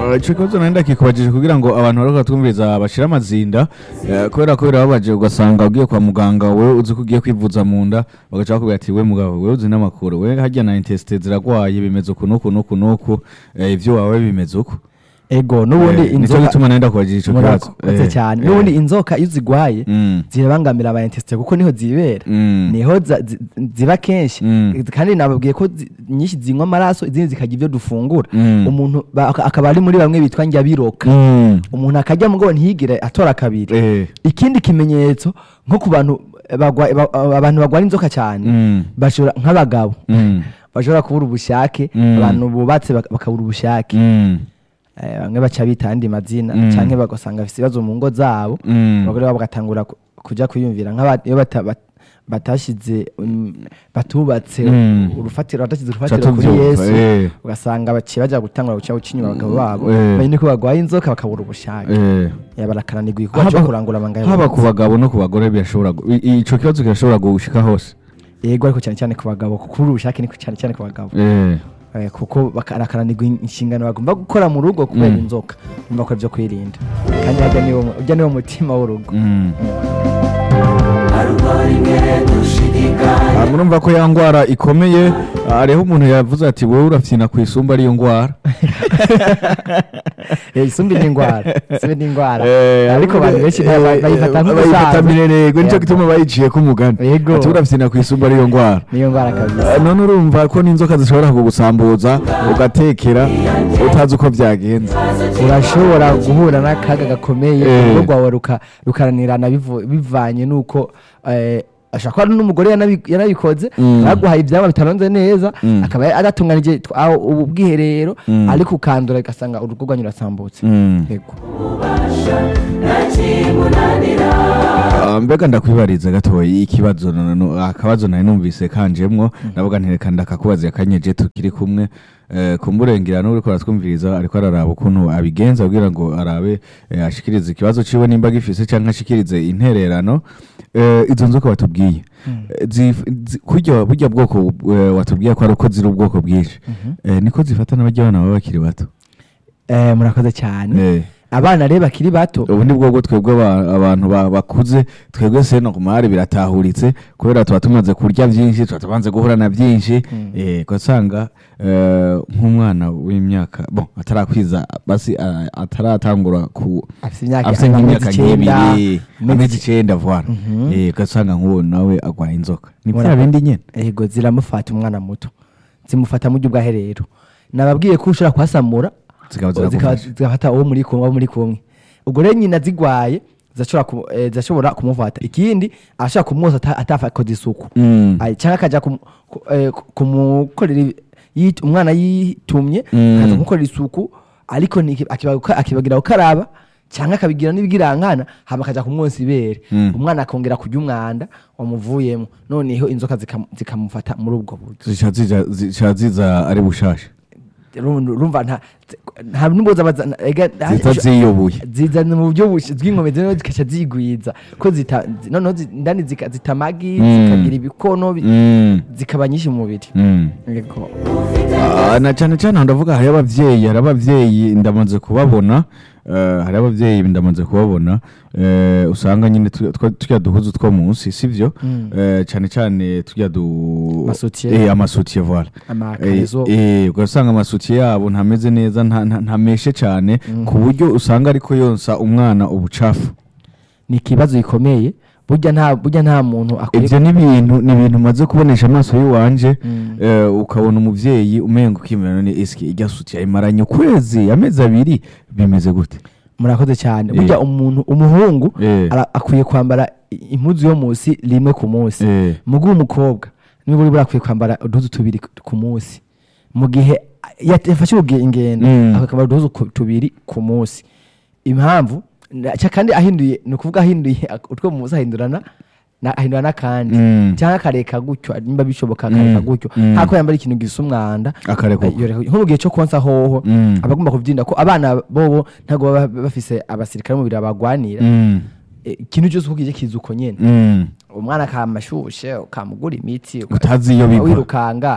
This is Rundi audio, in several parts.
Ah, ico kibazo nari ndakikubajije kugira ngo abantu bariko batwumviriza bashire amazinda eh, kubera ko birababaje ugasanga ugiye kwa muganga wewe uzi ko ugiye kwivuza mu nda bagaca bakubwira ati we mugabo wewe uzi n'amakuru we harya na intesite ziragwaye bimeze uku n'uku n'uku n'uku eh, ivyo wawe bimeze uko ego n'ubundi Eh, nico inzoka gituma nari ndakubajije ico kibazo murakoze Eh, cyane eh, n'ubundi inzoka iyo zigwaye mm, zirabangamira aba intesite kuko niho zibera mm, niho za- zi- ziba kenshi Mm. kandi nababwiye ko zi- nyinshi zinywa amaraso izindi zikarya ibyo dufungura Mm. umuntu ba- aka- akaba ari muri bamwe bitwa njyabiroka mm, umuntu akarya mugo ntiyigire atora kabiri eh, ikindi kimenyetso nko ku bantu bagwa- ba- abantu bagwara inzoka cyane mm, bashobora nk'abagabo mm, bashobora kubura ubushake Mm. abantu bubatse bak- bakabura ubushake mm, Eh, bamwe baca bita andi mazina Mm. canke bagasanga bafite ibibazo mu ngo zabo mm, abagore babo bagatangura ku- kuja kwiyumvira nk'aba- iyo bata- bat- batashize um, batubatse Mm. urufatiro batashyize Ca urufatiro kuri tuvyumva, yesu eh, ugasanga baciye baja gutangura guca guca inyuma abagabo babo Eh. banyine ko barwaye inzoka bakabura ubushake eh. Eh, barakananirwa igikorwa cyo Haba- kurangura amanga haba ku bagabo no ku bagore birashobora gu- i- ico kibazo kirashobora gushika hose yego ariko cyane cyane ku bagabo kuko kubura ubushake ni cyane cyane ku bagabo Eh, Eh, kuko barakananirwa inshingano bagomba gukora mu rugo kubera Mm. inzoka bumva ko ibyo kwirinda kandi harya niwo mu- urya niwo mutima w'urugo mm. Ah, murumva ko ya ngwara ikomeye ah, hariho umuntu yavuze ati wowe urafyina ku isumba ariyo ngwara Eh, isumbi ni indwara isumbi ni indwara Eh, ariko abantu benshi eh, ba- ba- eh, bayifata bayifata nk'ubusanzwe mirerego nico Yego. gituma bayiciye ko umugani Yego. ati urafyina ku isumba ariyo ngwara niyo ndwara kabisa Ah, none urumva ko n'inzoka zishobora kugusambuza ugatekera utazi uko byagenze urashobora guhura n'akaga gakomeye Eh. urugo rwawe ruka- rukananirana bivu- bivanye n'uko eh, ashobora kuba ari n'umugore yanabi- yanabikoze Mm. baguhaye ibyaba bitaronze neza Mm. akaba adatunganije tw- aho ubu bwiherero Mm. ariko ukandura ugasanga urugo rwanyu rurasambutse Mm. yego Ah, mbega ndakwibariza gatoya ikibazo no- no- akabazo nari numvise kanjemwo ndavuga ntereka ndakakubaza akanyeje tukiri kumwe eh, kumburengera n'uriko aratwumviriza ariko araraba ukuntu abigenza kugira ngo arabe eh, ashikirize ikibazo ciwe nimba gifise canke ashikirize intererano Eh, izo nzoka watubwiye Eh, zif- zi- kurya burya bwoko eh, watubwiye ko ari uko ziri ubwoko bwinshi Eh, niko zifata n'abarya abana baba bakiri bato Eh, murakoze cyane Eh. abana rero bakiri bato ubu ni bwo bwo twebwe aba- abantu ba- bakuze twebwe seno ku mahari biratahuritse kubera tuba tumaze kurya byinshi tuba tumaze guhura na byinshi eh, ugasanga eh, nk'umwana w'imyaka bon atarakwiza basi ah, ataratangura ku afite imyaka afite amezi nk'imyaka icyenda, nk'ibiri amezi amezi icenda voila Mhm. Eh, ugasanga nk'uwo nawe agwaye inzoka ni bya Murakoze. bindi nyene yego ziramufata umwana muto zimufata mu buryo bw'aherero nababwiye ko ushobora kuhasamura Zikaba zikaba- ziragufasha. zigafata uwo muri kumwe abo muri kumwe ubwo rero nyina zigwaye zirashobora ku- eh, zirashobora kumufata ikindi ashobora kumwoza ata- atakoze isuku Mm. Ay, cyangwa akajya kumu- ku- eh, ku- kumukorera ibi- yit- umwana yitumye Mm. akaza kumukorera isuku ariko ntiki- akibaga- akibagira gukaraba cyangwa akabigira n'ibigirankana hama akajya kumwonsa ibere Mm. umwana akongera kurya umwanda wamuvuyemo noneho inzoka zikam- zikamufata muri ubwo buryo zica zija- zica ziza ari bushasha Uru- urumva nta nta n'umboza baza- ega- zita ziyobuye zizana mu buryo bush- bw'inkomezi noneho zikaca zigwiza ko zita zi- noneho zi- indani zika- zita amagi Mm. zikagira ibikono bi- Mm. zikaba nyinshi mu mubiri Mm. Yego. Ah, na cyane cyane aho ndavuga hari abavyeyi hari abavyeyi ndamaze kubabona eh, hari abavyeyi ndamaze kubabona eh, usanga nyine tu- twa- turya duhuzu two munsi sivyo Mm. Eh, cyane cyane turya du Amasutiye. eh amasutiye voilà Eh, amakarezo eh ugasanga amasutiye yabo ntameze neza nta- nta- ntameshe cyane ku buryo usanga ariko yonsa umwana ubucafu ni ikibazo gikomeye burya nta burya nta muntu akwiye ibyo ni ibintu ni ibintu umaze kubonesha amaso y'iwanje Mm. eh, ukabona umuvyeyi umenga ukimera none eske irya sutiye ayimaranye ukwezi amezi abiri bimeze gute murakoze cyane Eh. burya umuntu umuhungu Eh. ara- akwiye kwambara i- impuzu yo munsi rimwe ku munsi Eh. muguhe umukobwa niba uri burakwiye kwambara uduhuzu tubiri ku- ku munsi mu gihe yat- yafashe uruge- ingendo Mm. akwiye kwambara uduhuzu ku- tubiri ku munsi impamvu na- ca- kandi ahinduye ni ukuvuga ahinduye ak- utwo mu munsi ahindurana na- ahindura n'akandi Mm. cyangwa akareka gutyo nimba bishoboka akareka Mm. gutyo Mm. hako yambara ikintu gisa umwanda Akareka Eh, uko. yoreka- nko mu gihe cyo konsa hoho Mm. aba agomba kubyirinda ko abana bobo ntabwo baba bafise abasirikare mu mubiri babagwanira Mm. Eh, ikintu cyose uko kije kiza uko nyene Mm. umwana akamashushe ukamugura imiti uka- utazi iyo biva wirukanga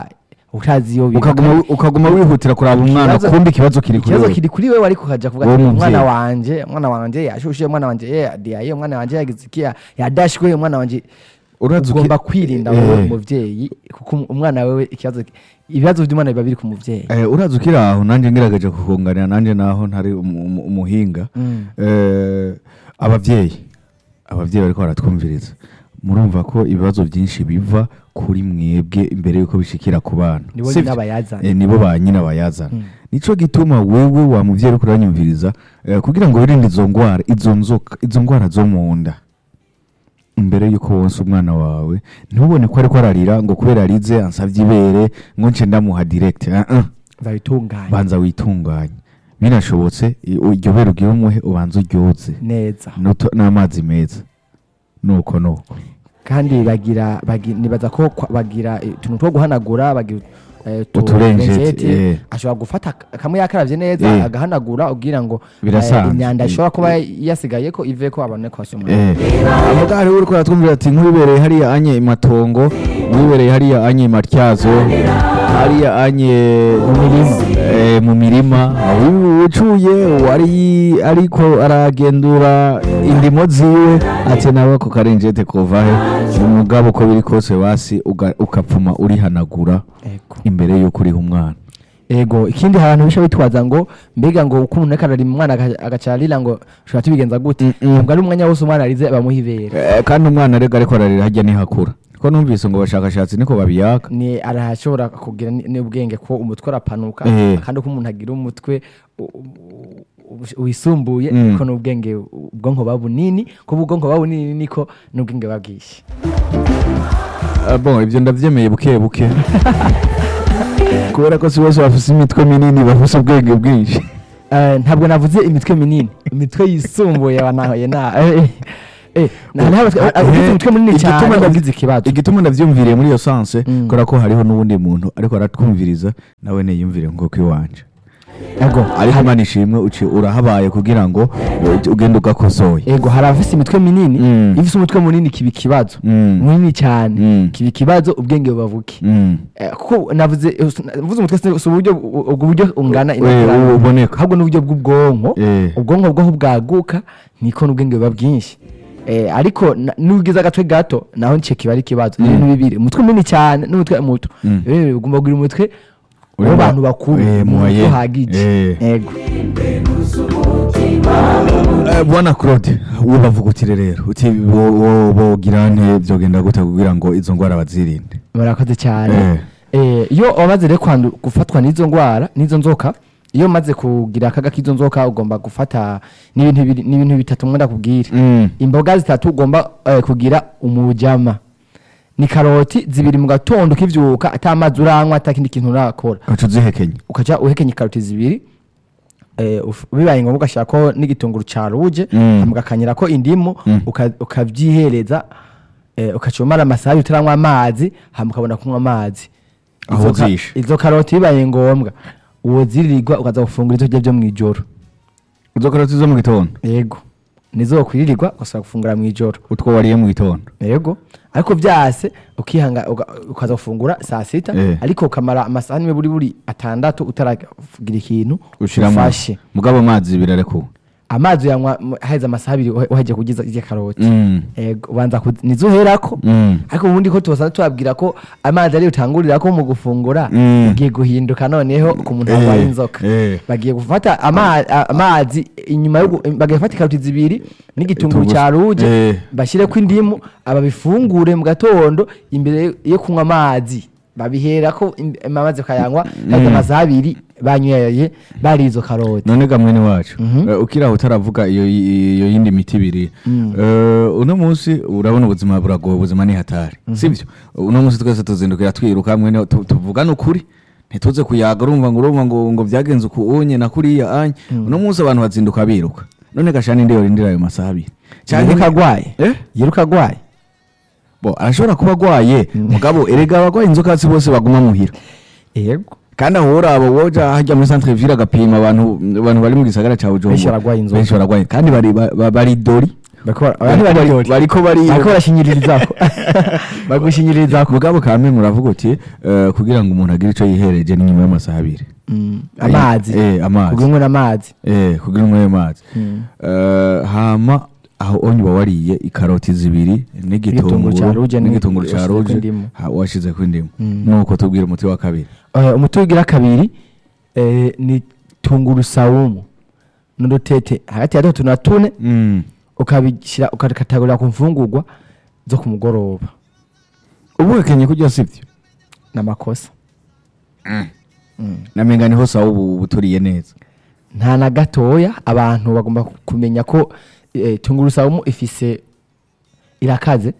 utazi iyo biva. ukaguma ukaguma wihutira kuraba umwana Ikibazo- kumbi ikibazo kiri kuri ikibazo wewe. kiri kuri wewe ariko ukaja kuvuga Wowe ati muvyeyi. umwana wanje umwana wanje yashushe umwana wanje ye yadiyaye umwana wanje yagize iki ya- yadashwe umwana wanje Urazi uki- ugomba kwirinda Eh. wowe muvyeyi kuko um- umwana wewe ikibazo ibibazo by'umwana biba biri ku muvyeyi Eh, urazi ukiri aho nanjye ngerageje kukunganira nanjye naho ntari umu- umu- umuhinga Mm. Eh, abavyeyi abavyeyi bariko baratwumviriza murumva ko ibibazo byinshi biva kuri mwebwe imbere yuko bishikira ku bana Nibo Sivyo? nyina bayazana. Eh, nibo ba nyina bayazana Mm. nico gituma wewe wa muvyeyi uriko uranyumviriza eh, kugira ngo wirinde izo ngwara izo nzoka izo ngwara zo mu nda imbere yuko wonsa umwana wawe ntubone ko ariko ararira ngo kubera arize ansavye ibere ngo nce ndamuha direct uh -uh. babitunganya banza witunganye binashobotse i- iryo bere ugira umuhe ubanza uryoze neza N'uto- n'amazi meza nuko nuko kandi bagira bagi- nibaza ko kwa- bagira eh, utuntu two guhanagura bagira eh, utu- Uturenjeti, uturenjeti. eh. ashobora gufata ak- kamwe yakaravye neza Eh. agahanagura ubwira ngo Birasanzwe. eh, imyanda Eh. ishobora kuba yasigaye ko ive ko abone ko asoma Eh, amugari uriko aratwumvira ati nk'uwibereye hariya anye imatongo nk'uwibereye hariya anye imatyazo hariya anye mu mirima eh, mu mirima wi- ucuye wari ariko aragendura indimo ziwe ati nawe ako karenjete kuvahe umugabo uko biri kose basi uga- ukapfuma urihanagura Ego. imbere yuko uriha umwana ego ikindi abantu bisha bitwaza ngo mbega ngo uko umuntu ariko ararima umwana aga- agacarira ngo ushobora tubigenza gute Mm-mm. ntabwo ari umwanya wose umwana arize bamuha ibere Eh, kandi umwana arega ariko ararira hajya nihakura ko numvise ngo bashakashatsi niko babiyaka ni arashobora kugira ni- n'ubwenge ko umutwe urapanuka Eh. kandi uko umuntu agira umutwe u- u- u- wisumbuye Mm. niko n'ubwenge ubwonko buba bunini kuba ubwonko buba bunini niko n'ubwenge buba bwinshi Ah, bon ibyo ndabyemeye buke buke kubera ko si bose bafise imitwe minini bafise ubwenge bwinshi Eh, ntabwo navuze imitwe minini imitwe yisumbuye wanahoye na eh, eh, na- hariho abatwe- Ah, abafite eh, umutwe munini igituma cyane ndav- wagize ikibazo igituma ndavyumviriye muri iyo sanse Mm. kubera ko hariho n'uwundi muntu ariko aratwumviriza nawe niyumvire nk'uko iwanje ego ariko imana ishimwe uci urahabaye kugira ngo uh, ugende ugakosoye ego hari abafite imitwe minini Mm. iyo ufite umutwe munini kiba ikibazo Mm. munini cyane Mm. kiba ikibazo ubwenge buba buke Mm. Eh, kuko navuze mvuze umutwe si si uburyo ubwo buryo ungana Eh, inakurana. uboneka ahubwo n'uburyo bw'ubwonko Eh. ubwonko bwaho bwaguka niko n'ubwenge buba bwinshi Eh, ariko na- n'ugize agatwe gato naho nicyo kiba ari ikibazo ni ibintu bibiri umutwe munini cyane n'umutwe muto Mm. Eh, ugomba kugira umutwe Urimo- w'abantu bakuru Eh, umutwe moyen. uhagije Eh. ego Eh, bwana claude wowe bavuga utire rero uti bo- bo- bogira nte byogenda gute kugira ngo izo ngwara bazirinde murakoze cyane Eh. Eh, iyo wamaze rero kwandu- gufatwa n'izo ndwara n'izo nzoka iyo umaze kugira akaga k'izo nzoka ugomba gufata n'ibintu bibiri- n'ibintu bitatu mwenda kubwira Mm. imboga zitatu ugomba eh, kugira umujama ni karoti zibiri mu gatondo ukivyuka ata amazi uranywa ata kindi kintu urakora uca uzihekenya ukaca uhekenya karoti zibiri eh, uf- bibaye ngombwa ugashyirako n'igitunguru ca ruje Mm. hama ugakanyirako indimu Mm. uka- ukavyihereza eh, ukaca umara amasaha abiri utaranywa amazi hama ukabona kunywa amazi Aho Izo ka- zishe. izo karoti bibaye ngombwa woziririrwa ukaza gufungura ivyo kurya vyo mw'ijoro izo karoti zo mu gitondo yego nizo wokwiririrwa ugasubira gufungura mw'ijoro utwo wariye mu gitondo yego ariko vyase ukihanga uga- ukaza gufungura saa sita Eh. ariko ukamara amasaha nimwe buri buri atandatu utaragira ikintu ushiramo ufashe mugabo amazi birarekuwe amazi uyanywa mu- haheze amasaha abiri uhe- uhejeje kugiza irya karoti Mm. yego ubanza ku- nizo uherako Mm. ariko ubundi ko tubasanzwe tubabwira ko amazi ariyo utangurirako mu gufungura Mm. bigiye guhinduka noneho ku muntu Eh, arwaye inzoka eh. bagiye gufata ama- a- amazi inyuma yo gu- bagiye gufata ikaroti zibiri n'igitunguru Igitunguru- cya ruje eh. bashyireko indimu ababifungure mu gatondo imbere yo kunywa amazi babiherako im- amazi ukayanywa maze amasaha abiri banyweye bari izo karoti none ga mwene wacu Mhm. eh, ukiri aho utaravuga iyo iyo yindi miti ibiri Mm. Eh, uno munsi urabona ubuzima buragoye ubuzima ni hatari sibyo uno munsi twese tuzindukira twiruka mwene tu- tuvugane ukuri ntituze kuyaga urumva ngo urumva ngo ngo byagenze uku unye na kuriya anye uno munsi abantu bazinduka biruka none gashani ndiyo rindira ayo masaha abiri yiruka agwaye eh yiruka agwaye bo arashobora kuba agwaye mugabo erega abagwaye inzoka si bose baguma muhira yego kandi aho uraba woja hajya muri centre ville agapima abantu abantu bari mu gisagara cya Bujumbura Benshi baragwaye inzoka. benshi baragwaye kandi bari ba- ba- bari dori Bariko bara- abantu bararyoshye. bariko bariyo bariko barashinyirizako bagushinyirizako mugabo kamwe muravuga uti eh, kugira ngo umuntu agire ico yihereje ni nyuma y'amasaha abiri Mm, amazi eh amazi kugira ngo amazi eh kugira ngo amazi Mm. Eh, hama aho onye uba wariye ikaroti zibiri Igitunguru ca n'igitunguru rouge ni- n'igitunguru ca washizeko rouge indimu. ha- washizeko indimu Mm. nuko tubwira umuti wa kabiri Eh, umuti wigira kabiri eh, ni tungurusamu n'udutete hagati ya dutatu na tune Mm. ukabishyira ukakatagurira ku mfungurwa zo ku mugoroba ubu ukenye kurya sivyo n'amakosa Mm. namenga niho sawa ubu buturiye neza nta na gatoya abantu bagomba kumenya ko eh, tungurusamu ifise irakaze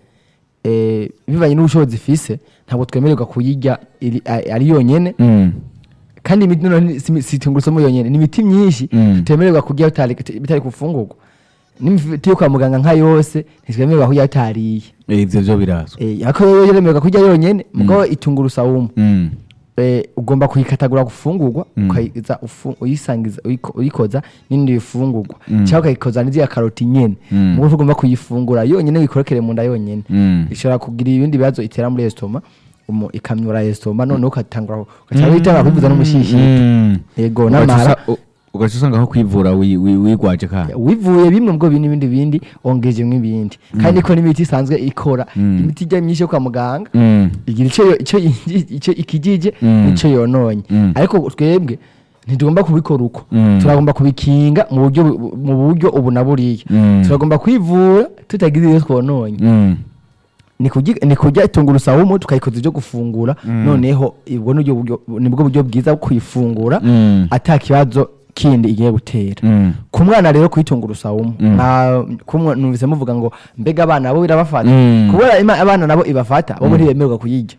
eh, bivanye n'ubushobozi ifise ntabwo twemererwa kuyirya iri- a- ari yonyene Mm. kandi imiti noneho si si tungurusumu yonyene ni imiti myinshi Mm. tutemererwa kurya bitari bitari kufungurwa n'imiti yo kwa muganga nka yose ntitwemererwa kurya bitariye Eh, ivyo vyo birazwa Eh, ariko yo yeremererwa kurya yonyene mugabo itungurusamu Mm. eh, ugomba kuyikatagura gufungurwa Mm. ukayiza ufu- uyisangiza uyiko- uyikoza n'indi bifungurwa Mm. cyangwa ukayikoza n'iziya karoti nyene Mm. mugo ugomba kuyifungura yonyene wikorokere mu nda yonyene Mm. ishobora kugira ibindi bibazo itera muri estoma umu ikamyura estoma none ukatangura ukatangura witanga kwivuza n'umushishito Mm. yego Ugaca n'amara usa- u- ugaca usanga aho kwivura wi- wi- wigwaje kandi wivuye bimwe bwo bindi bindi bindi ongejemwo ibindi kandi ko n'imiti isanzwe ikora Mm. imiti ijya myinshi yo kwa muganga Mm. igira icyo yo- icyo yinji- icyo ikijije Mm. n'icyo yononye Mm. ariko twebwe ntitugomba kubikora uko Mm. turagomba kubikinga mu buryo bu- mu buryo ubu na buriya Mm. turagomba kwivura tutagize iyo twononye Mm. ni kurya- ni kurya tungurusamu tukayikoza ibyo gufungura Mm. noneho ubwo nibwo buryo nibwo buryo bwiza bwo kuyifungura Mm. ata kibazo kindi igiye gutera Mm. ku mwana rero kuyitungurusawumu Mm. nta kumwe numvise muvuga ngo mbega abana bo birabafata Mm. kubera ima- abana nabo ibafata bo ntibemererwa kuyirya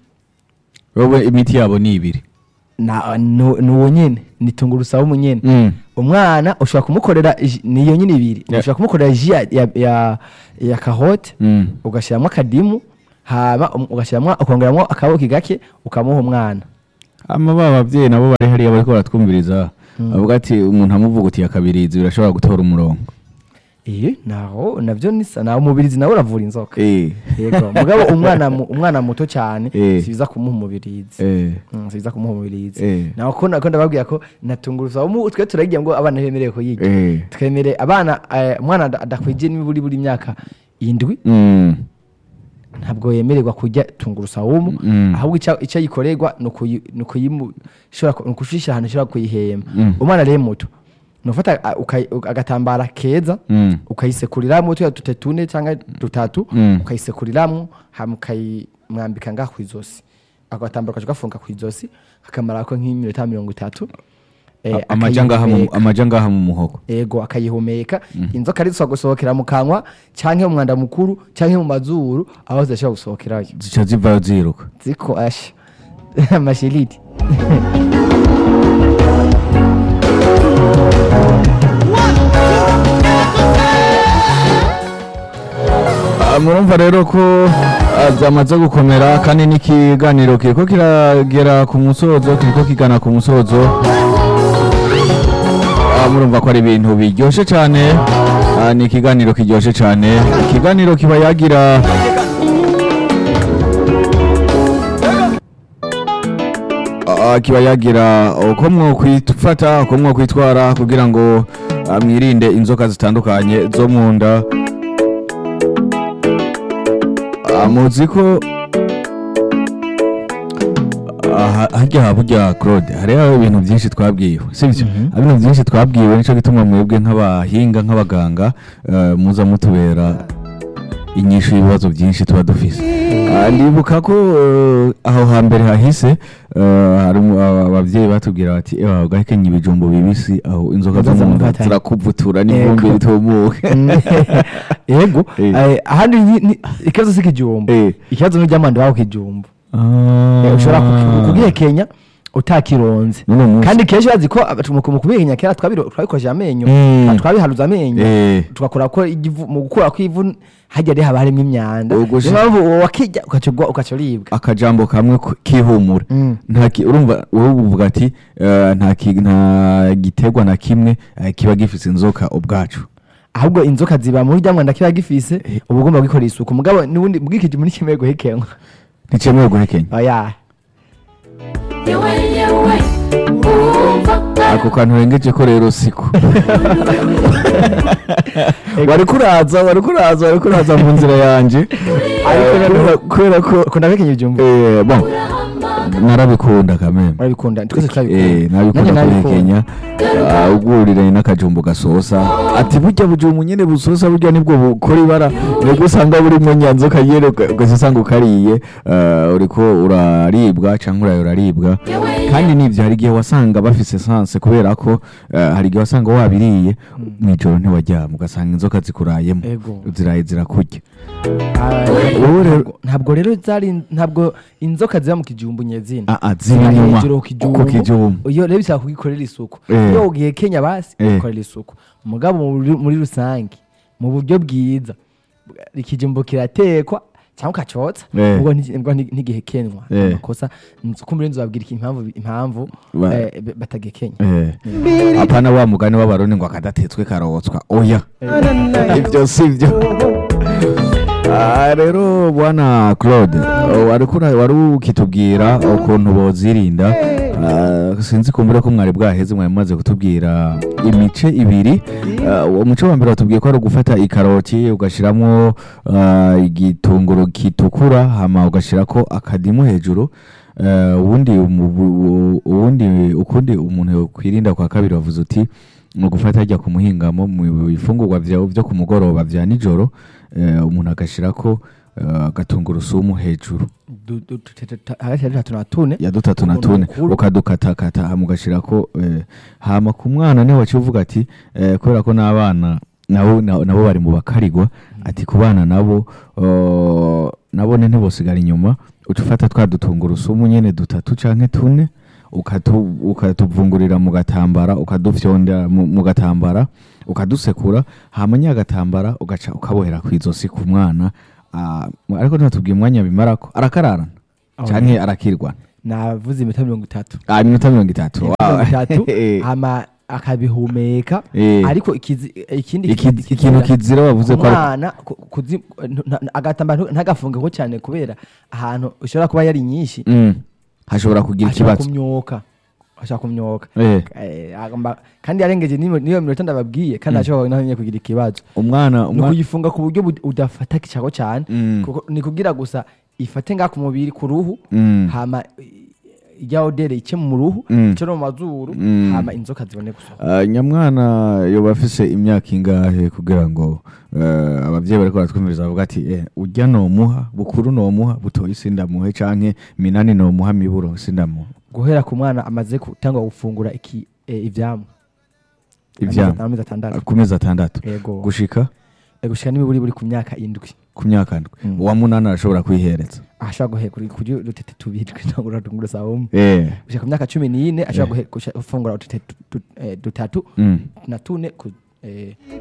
wowe imiti yabo ni ibiri Na- nu- ni uwo nyene ni tungurusamu nyene Mm. umwana ushobora kumukorera ji- niyo nyine ibiri Yeah. ushobora kumukorera ji ya, ya, ya, ya kahote Mm. ugashyiramo akadimu hama um- ugashyiramo ukongeramo akabuki gake ukamuha umwana ama ba babyeyi nabo bari hariya bariko baratwumviriza bavuga ati umuntu amuvuga uti yakabirizi birashobora gutora umurongo iyo naho navyo nisa naho umubirizi nawe uravura inzoka Eh. yego mugabo umwana mu- umwana muto cyane Eh. sibiza kumuha umubirizi Eh. Mm, sibiza kumuha umubirizi Eh. naho ko nako ndababwira ko natunguruza umu twe turagira ngo abana bemerewe kuyirya Eh. twemere abana eh, umwana ada- adakwije n'iburi buri myaka indwi Mm. ntabwo yemererwa kurya tungurusamu Mm. ahubwo icyo icyo yikorerwa ni ukuyi- ni ukuyimu- ishobora ku- ni ukushishira ahantu ishobora kuyihema Mm. umwana rero muto ni ufata a- ukayi- uka- agatambara keza Mm. ukayisekuriramo tuya dute tune cyangwa dutatu Mm. ukayisekuriramo hama ukayimwambika ngaha ku izosi ako gatambaro ukaca ugafunga ku izosi akamarako nk'iminota mirongo itatu eh, A- amaja ngaha mu- akayihumeka. amaja ngaha mu muhogo ego akayihumeka inzoka arizo gusohokera mu kanwa canke mu mwanda mukuru canke mu mazuru aho zidashobora gusohokerayo zica zivayo ziruka ziko asha amashiriti Ah, murumva rero ko ah, byamaze gukomera kandi n'ikiganiro kiriko kiragera ku musozo kiriko kigana ku musozo Ah, murumva ko ari ibintu biryoshe cyane Ah, ni ikiganiro kiryoshe cyane ikiganiro kiba yagira Ah, kiba yagira uko mwokwifata uko mwokwitwara kugira ngo ah, mwirinde inzoka zitandukanye zo mu nda Ah, muzi ko aha- harya burya claude hariho ibintu byinshi twabwiwe sibyo hari ibintu byinshi twabwiwe nicyo gituma mwebwe nk'abahinga nk'abaganga eh, muza mutubera inyishu y'ibibazo byinshi tuba dufise Ah, ndibuka ko eh, aho hambere hahise eh, hari umu- aba- abavyeyi batubwira bati ewa ugahekenya ibijumbo bibisi aho inzoka zo mu nda Zizamufatanya. zirakuvutura n'ivumbi Ego. ritumuke ego Eh. eh, ahandi ni- ni- ikibazo si kijumbo Eh. ikibazo ni iry'amanda wawe kijumbo Ah. Eh, ushobora kuki- kugihekenya utakironze N'uno munsi. kandi kenshi bazi ko aba- mu mu kubihekenya kera twabiro- twabikoresheje amenyo Mm. twabiharuza amenyo Eh. tugakora ko igivu- mu gukura kw'ivu hajya rero haba harimo imyanda Ubwo niyo si- mpamvu uwo wakijya ugaca ugwa- ugaca uribwa akajambo kamwe ku- kihumura Mm. nta ki- urumva wowe uvuga ati eh, nta ki- nta giterwa na kimwe eh, kiba gifise inzoka ubwacu ahubwo inzoka ziba muri rya mwanda kiba gifise uba ugomba gukorera isuku mugabo n'ubundi bwikije muri kimwe guhekenwa nticemewe guhekenya oya yewe yewe umva ako kantu urengeje ko rero siko wari kuraza wari kuraza wari kuraza mu nzira yanje Eh, kubera- kubera ko ukunda guhekenya ibyumba eh, bon narabikunda kameme urabikunda twese Eh, turabikunda nabikunda Nanjye kubihekenya Ah, ugurire n'akajumbu gasosa ati burya bujumbu nyene busosa burya nibwo bukora ibara nibwo usanga burimo nyanzoka yere ugahita usanga ukariye ah, uriko uraribwa canke uraye uraribwa kandi nivyo hari igihe wasanga bafise sanse kubera ko ah, hari igihe wasanga wabiriye mw'ijoro ntiwaryama ugasanga inzoka zikurayemo Ego. ziraye zirakurya Ah, Wowe rero- ntabwo- ntabwo rero zari ntabwo inzoka ziba mu kijumbu nyezina Ah, ah, ziri Ziba inyuma hejuru ku kijumbu. ku kijumbu iyo rero bisaba kugikorera isuku Eh. iyo ugiye kenya basi Eh. ukorera isuku mugabo muri- muri rusange mu buryo bwiza ikijumbu kiratekwa cyangwa ukacotsa Eh. ubwo nti- ubwo nti- ntigihekenwa Eh. amakosa nzi- kumbura inzu babwira iki impamvu impamvu Ba- eh, b- batagekenya Eh. apana wa mugani w'abarundi ngo akadatetswe karotswa oya ibyo si byo Ah, rero bwana claude oh, wari kura- wari ukitubwira ukuntu bozirinda Ah, sinzi kumbure ko mwari bwaheze mwari mumaze kutubwira imice ibiri Ah, uwo muce wa mbere watubwiye ko ari ugufata ikaroti ugashyiramo igitunguru gitukura hama ugashyirako akadimu hejuru Eh, ubundi umu- bu- ubundi ukundi umuntu yakwirinda kwa kabiri wavuze uti ni ugufata ajya ku muhingamo mu bifungurwa vyawe byo ku mugoroba vya nijoro eh, umuntu agashirako eh, agatungurusumu hejuru Du- du- tu- tu- tu- hagati ya dutatu na tune ya dutatu na Umuntu tune mukuru. ukadukatakata hama ugashirako eh, hama ku mwana niho waciye uvuga ati eh, kubera ko n'abana nabo na- nabo bari mu bakarigwa ati ku bana nabo oh, nabone ntibosigara inyuma uca ufata twa dutungurusumu nyene dutatu canke tune ukatu- ukatuvungurira mu gatambara ukadufyondera mu mu gatambara ukadusekura hama nya gatambara ugaca ukabohera kw'izosi ku mwana ah, ariko ntatubwiye umwanya bimarako arakararana Oh, canke arakirwana navuze iminota mirongo itatu ah iminota mirongo itatu mirongo itatu Eh, hama akabihumeka eh. ariko ikizi- ikindi Iki- kizi- ikintu kizira- kizira wavuze ko ari- umwana ku- kuzi- ntu- nta- agatambaro ntu- ntagafungeho cyane kubera ahantu ushobora kuba yari nyinshi Mm. hashobora kugira ashobora ikibazo kumyoka ashobora kumyoka Eh, Eh, agomba- kandi yarengeje n'iyo niyo minota ndababwiye kandi ashobora naho nyine kugira ikibazo umwana ni umwana ukuyifunga ku buryo bud- udafata ikicago cyane Mm. kuko ni kugira gusa ifate nga ku mubiri ku ruhu Mm. hama ijya odere ice mu ruhu Mm. ice no mu mazuru Mm. hama inzoka zibone gusohoka Ah, nyamwana yoba afise imyaka ingahe kugira ngo eh, abavyeyi bariko baratwumviriza bavuga ati eh, urya nomuha bukuru nomuha butoyi sindamuhe canke minani nomuha miburo sindamuha guhera ku mwana amaze gutangwa gufungura iki eh, ivyamwa ivyama amezi atandatu ku mezi atandatu yego gushika Eh, gushika n'imiburi buri ku myaka indwi ku myaka ndwi Mm. uwa munani arashobora kwihereza ashobora guhe kuri kuri udutete tubiri tw'intangura tunguru saa umwe eh gushika ku myaka cumi n'ine ashobora Eh. guhe- gusha- gufungura udutete tu- tu- eh, dutatu mm. na tune ku- eh,